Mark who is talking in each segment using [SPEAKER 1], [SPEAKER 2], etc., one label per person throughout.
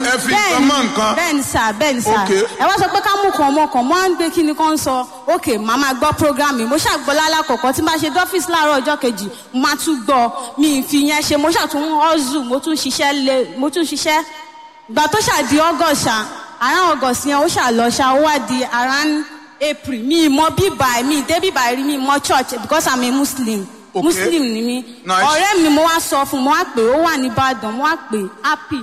[SPEAKER 1] ẹ fi nǹkan mọ́ nǹkan.
[SPEAKER 2] bẹ́ẹ̀ni sà bẹ́ẹ̀ni sà
[SPEAKER 1] Okay.
[SPEAKER 2] ẹ wá sọ pé ká mú kan ọmọ kan mo á ń gbé kí ni kan sọ ok màá máa gbọ́ program mi mo ṣàgbọ́ lálàkọ̀kọ́ tí n bá ṣe dọ́fíìsì láàárọ̀ ọjọ́ kejì mo máa tún gbọ́ mi ì fi yẹn ṣe mo ṣàtún ọ́zù mo tún ṣiṣẹ́ lé mo tún ṣiṣẹ́ ìgbà tó ṣàdí august ṣá around august yẹn ó ṣàlọ ṣá ó wá di around april mi ì mọ bíbà mi ì dé bíbà rí mi ì mọ church because i'm a muslim
[SPEAKER 1] Okay.
[SPEAKER 2] muslim ni mi
[SPEAKER 1] Nice.
[SPEAKER 2] ọ̀rẹ́ mi mo wá sọ fún un mo wá pè é ó wà ní ìbàdàn mo wá pè é happy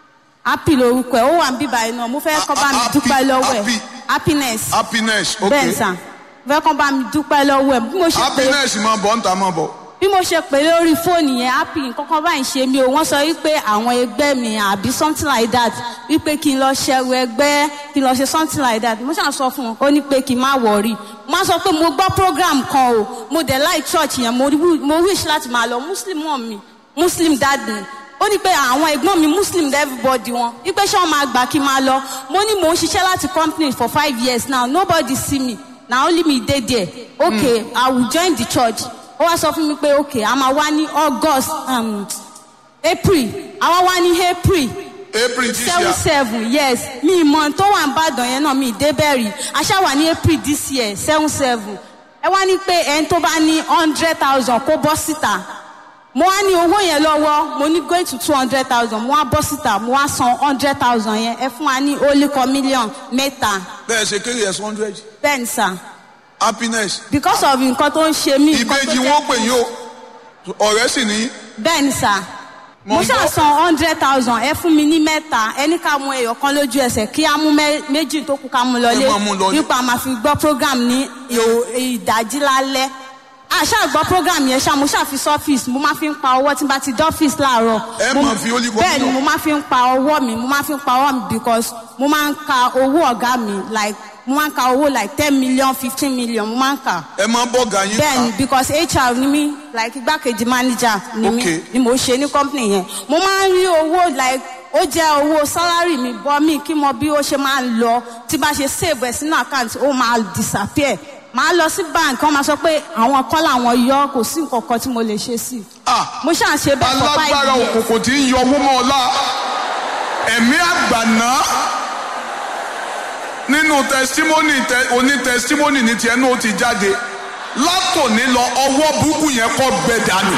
[SPEAKER 2] happy lorúkọ ẹ ó wà ń bíbà yìí náà mo fẹ́ kọ́ bá mi
[SPEAKER 1] Happy,
[SPEAKER 2] dúpẹ́ lọ́wọ́ ẹ̀
[SPEAKER 1] happy.
[SPEAKER 2] happiness
[SPEAKER 1] happiness ok
[SPEAKER 2] bẹ́ẹ̀ sà mo fẹ́ kọ́ bá mi dúpẹ́ lọ́wọ́ ẹ̀ bí mo ṣe pè é
[SPEAKER 1] happiness máa bọ̀ ń ta máa bọ̀.
[SPEAKER 2] bí mo ṣe pè lórí fóònù yẹn happy nǹkankan báyìí ṣe mí o wọ́n sọ wípé àwọn ẹgbẹ́ mi àbí something like that wípé kí n lọ ṣẹrù ẹgbẹ́ kí n lọ ṣe something like that mo ṣàn sọ fún un ó ní pé kí n má wọrí mo á sọ pé mo gbọ́ program kan o mo dẹ̀ láì church yẹn mo wi- mo wish láti máa lọ muslim mọ̀ mi muslim dad mi ó ní pé àwọn ẹ̀gbọ́n mi muslim dẹ̀ everybody wọn wípé ṣé wọ́n máa gbà kí n máa lọ mo ní mò ń ṣiṣẹ́ láti company for five years now nobody see me na only me dey there okay i will join the church ó wá sọ fún mi pé okay a máa wá ní august um, april àwa wá ní april
[SPEAKER 1] april this
[SPEAKER 2] seven
[SPEAKER 1] year
[SPEAKER 2] seven yes mi ìmọ̀ tó wà ń bàdàn yẹn náà mi ì débẹ̀rì aṣá wà ní april this year seven seven ẹ wá ní pé ẹni tó bá ní hundred thousand kó bọ́ síta mo wá ní owó yẹn lọ́wọ́ mo ní going to two hundred thousand mo wá bọ́ síta mo wá san hundred thousand yẹn ẹ fún wa ní only kan million mẹ́ta
[SPEAKER 1] bẹ́ẹ̀ ṣe kéré ẹ̀sán hundred
[SPEAKER 2] bẹ́ẹ̀ ni sà
[SPEAKER 1] happiness
[SPEAKER 2] because of nǹkan tó ń ṣe mí. nǹkan tó
[SPEAKER 1] ìbejì
[SPEAKER 2] jẹ́-
[SPEAKER 1] wọn pè yín o ọ̀rẹ́ sì ní
[SPEAKER 2] bẹ́ẹ̀ ni sà
[SPEAKER 1] Mo
[SPEAKER 2] mo
[SPEAKER 1] ń gbọ́.
[SPEAKER 2] ṣáà san hundred thousand ẹ fún mi ní mẹ́ta ẹni ká mú ẹyọ kan lójú ẹsẹ̀ kí á mú mẹ́- méjì tó kù ká mú lọlé
[SPEAKER 1] Ẹ máa mú lọlé.
[SPEAKER 2] nípa máa fi gbọ́ program ní ìhò- ìdájí lálẹ́ àṣà gbọ́ program yẹn ṣá mo ṣáà fi sọ́fíìsì mo máa fi ń pa owó tí n bá ti dọ́fíìsì láàárọ̀
[SPEAKER 1] Ẹ
[SPEAKER 2] Mo-
[SPEAKER 1] máa fi Holy Ghost
[SPEAKER 2] bẹ́ẹ̀ ni
[SPEAKER 1] lọ.
[SPEAKER 2] mo máa fi ń pa ọwọ́ mi mo máa fi ń pa ọwọ́ mi because mo máa ń ka owó ọ̀gá mi like mo máa ń ka owó like ten million fifteen million mo máa ń kà
[SPEAKER 1] ẹ máa bọ̀ gà yín
[SPEAKER 2] bẹ́ẹ̀ni
[SPEAKER 1] ká
[SPEAKER 2] because hr ni mí like igbákejì manager ni mí
[SPEAKER 1] Okay.
[SPEAKER 2] ni mo ṣe ní company yẹn mo máa ń rí owó like ó jẹ́ owó salary mi bọ́ mi kí mo bí ó ṣe máa ń lọ tí bá ṣe save ẹ̀ sínú account ó máa disappear màá lọ sí bank wọ́n máa sọ pé àwọn kọ́ làwọn yọ kò sí nǹkan kan tí mo lè ṣe sí i
[SPEAKER 1] Ah,
[SPEAKER 2] mo ṣáà ṣe bẹ́ẹ̀ for five
[SPEAKER 1] alágbára
[SPEAKER 2] years
[SPEAKER 1] òkùnkùn tí ń yọ owó mọ́ ọlá ẹ̀mí àgbàná nínú testimony tẹ oní testimony ní tiẹ̀ náà ó ti jáde látòní lọ ọwọ́ burúkú yẹn kọ́ gbẹ dànù.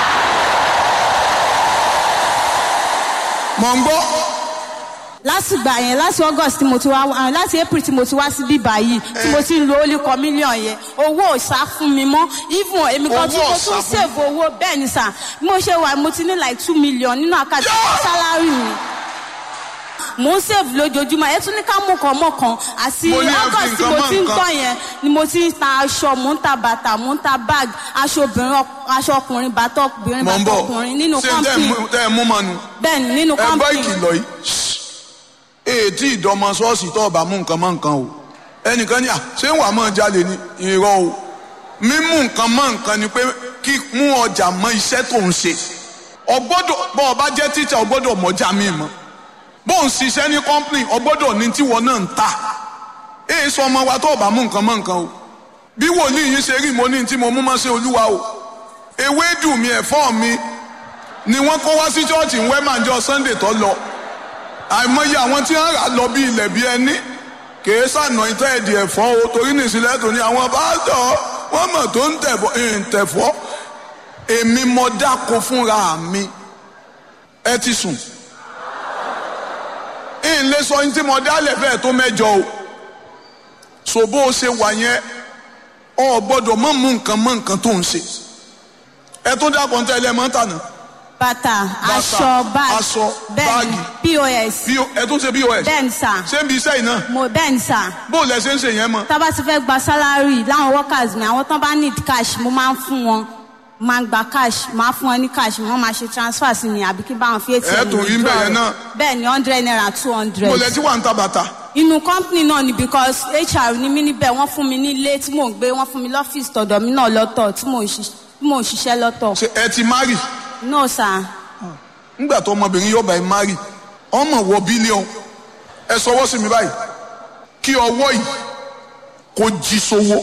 [SPEAKER 1] mọ̀ ń gbọ́
[SPEAKER 2] láti gbà yẹn láti august tí mo ti wá ah, láti april tí mo ti wá sí bíbá yìí tí mo ti ń lo only kan million yẹn owó ò sá fún mi mọ́ even èmi kan tí
[SPEAKER 1] Owó
[SPEAKER 2] mo
[SPEAKER 1] ò sá
[SPEAKER 2] tún
[SPEAKER 1] fún
[SPEAKER 2] save owó bẹ́ẹ̀ ni sà bí mo ṣe wà mo ti ní like two million nínú àkáǹtì salary mi mo ń save lójoojúmọ́ ẹ tún ní ká mú kan mọ́ kan àti
[SPEAKER 1] Mo ní ẹ fi
[SPEAKER 2] august tí
[SPEAKER 1] nǹkan
[SPEAKER 2] mo
[SPEAKER 1] mọ́
[SPEAKER 2] ti ń
[SPEAKER 1] nǹkan.
[SPEAKER 2] gbọ́ yẹn ni mo ti ń ta aṣọ mo ń ta bàtà mo ń ta bag aṣọ obìnrin ọk- aṣọ ọkùnrin bàtà obìnrin
[SPEAKER 1] mọ̀ ń
[SPEAKER 2] bàtà
[SPEAKER 1] bọ̀
[SPEAKER 2] ọkùnrin nínú
[SPEAKER 1] ṣé tẹ́ ẹ
[SPEAKER 2] company
[SPEAKER 1] mú- tẹ́ ẹ mú mọ́nu
[SPEAKER 2] bẹ́ẹ̀ ni nínú
[SPEAKER 1] ẹ gbọ́
[SPEAKER 2] company
[SPEAKER 1] ìkìlọ̀ yìí ètí ìdọ́mọ ṣọ́ọ̀ṣì tó ọba mú nǹkan mọ́ nǹkan o ẹnìkan ní à ṣé wàá mọ̀ jalè ní irọ́ o mímú nǹkan mọ́ nǹkan ni pé kí mú ọjà mọ́ iṣẹ́ tó ń ṣe ọgbọ́dọ̀ bọ́ ọba jẹ́ tíṣà ọgbọ́dọ̀ mọ́jà mi mọ́ bó ń ṣiṣẹ́ ní kọ́ńpìnì ọgbọ́dọ̀ ní tíwọ́ náà ń ta èyí sọ ọmọ wa tó ọba mú nǹkan mọ́ nǹkan o bí wòlíì yìí ṣe rí mo ní tí mo mú mọ́ sí olúwa o ewédù mi ẹ̀fọ́ mi ni wọ́n kó wá sí chọ́ọ̀chì ń wẹ́màjọ sunday tó lọ àìmọye àwọn tí wọ́n rà lọ bí ilẹ̀ bí ẹni kìí sànà ìtọ́ ẹ̀dì ẹ̀fọ́ o torí nìsílẹ̀ tó ní àwọn pásítọ̀ wọ́n mọ̀ tó ń tẹ̀fọ́ ń tẹ̀fọ́ èmi mọ dáko fúnra mi ẹ ti sùn ń lè sọ ní tí mo dálẹ̀ bẹ́ẹ̀ tó mẹ́jọ o so bó o ṣe wà yẹn ọ gbọ́dọ̀ mọ̀ mú nǹkan mọ́ nǹkan tó ń ṣe ẹ tó dákọ̀ ń tẹ́lẹ̀ mọ́ tànà
[SPEAKER 2] bàtà aṣọ báàgì
[SPEAKER 1] aṣọ,
[SPEAKER 2] bẹ́ẹ̀ni pos
[SPEAKER 1] bí ẹ tó ṣe pos
[SPEAKER 2] bẹ́ẹ̀ni sà
[SPEAKER 1] ṣé ń bi iṣẹ́ yìí náà
[SPEAKER 2] mo bẹ́ẹ̀ni sà
[SPEAKER 1] bó o lẹ ṣe ń ṣe yẹn mọ́
[SPEAKER 2] tá a bá ti fẹ́ gba sálárì láwọn workers mi àwọn tán bá need cash mo máa ń fún wọn máa ń gba cash máa fún wọn ní cash wọ́n máa ṣe transfer sí mi àbí kí n bá wọn fi atm
[SPEAKER 1] Ẹ tún rí
[SPEAKER 2] withdraw
[SPEAKER 1] bẹ́ẹ̀
[SPEAKER 2] rẹ̀.
[SPEAKER 1] náà.
[SPEAKER 2] bẹ́ẹ̀ni hundred naira two
[SPEAKER 1] bó
[SPEAKER 2] hundred
[SPEAKER 1] o lẹ tí wà ń ta bàtà
[SPEAKER 2] inú company náà ni because hr ni mí níbẹ̀ wọ́n fún mi ní ilé tí mò ń gbé wọ́n fún mi lọ́fíìsì tọ̀dọ̀ mi náà lọ́tọ̀ tí mò ń ṣiṣ- tí mò ń ṣiṣẹ́ lọ́tọ̀
[SPEAKER 1] ṣe ẹ ti mari
[SPEAKER 2] no sir
[SPEAKER 1] ńgbà tó ọmọbìnrin yóò bá ẹ mari ọmọ wọ bílíọ̀n ẹ sọwọ́ sí mi báyìí kí ọwọ́ yìí kó jí sówó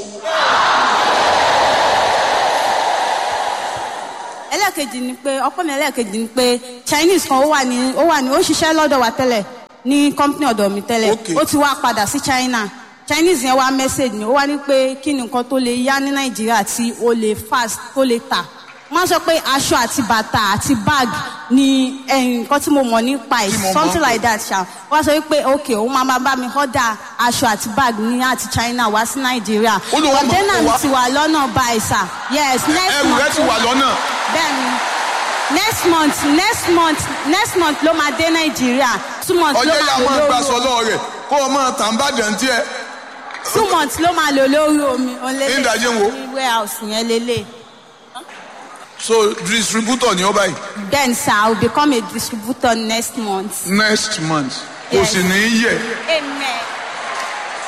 [SPEAKER 2] ẹlẹ́ẹ̀kejì ni pé ọkọ mi ẹlẹ́ẹ̀kejì ni pé chinese kan ó wà ní ó wà ní ó ṣiṣẹ́ lọ́dọ̀ wa tẹ́lẹ̀ ní company ọ̀dọ̀ mi tẹ́lẹ̀
[SPEAKER 1] Okay.
[SPEAKER 2] ó ti wá padà sí china chinese yẹn wá message mi ó wá ní pé kí ni nǹkan tó lè yá ní nàìjíríà tí ó lè fast tó lè tà wọ́n sọ pé aṣọ àti bàtà àti bag ni eh, nǹkan tí mo mọ̀ nípa ẹ̀
[SPEAKER 1] Tí mo mọ̀
[SPEAKER 2] something
[SPEAKER 1] pé-
[SPEAKER 2] like that ṣá wọ́n sọ pé ok òun máa máa bá mi order aṣọ àti bag ní àti china wá sí nàìjíríà
[SPEAKER 1] Ó lóun á máa
[SPEAKER 2] container
[SPEAKER 1] kó
[SPEAKER 2] mi
[SPEAKER 1] wá.
[SPEAKER 2] ti wà lọ́nà báyìí sà yes next
[SPEAKER 1] ẹrù rẹ
[SPEAKER 2] month
[SPEAKER 1] ti wà lọ́nà
[SPEAKER 2] bẹ́ẹ̀ni next month next month next month ló máa dé nàìjíríà two months ló
[SPEAKER 1] ọjọ́ yà
[SPEAKER 2] máa lò
[SPEAKER 1] máa gbà
[SPEAKER 2] lórí
[SPEAKER 1] sọ lọ́wọ́ rẹ̀ kó o máa tàn bá dàn tiẹ̀
[SPEAKER 2] two months ló máa lò lórí omi
[SPEAKER 1] Ní ìdajì ń wo?
[SPEAKER 2] ní warehouse yẹn lélẹ̀
[SPEAKER 1] so distributor ni ó báyìí
[SPEAKER 2] then sir i will become a distributor next month
[SPEAKER 1] next month kò
[SPEAKER 2] Yes.
[SPEAKER 1] sì ní í yẹ
[SPEAKER 2] amen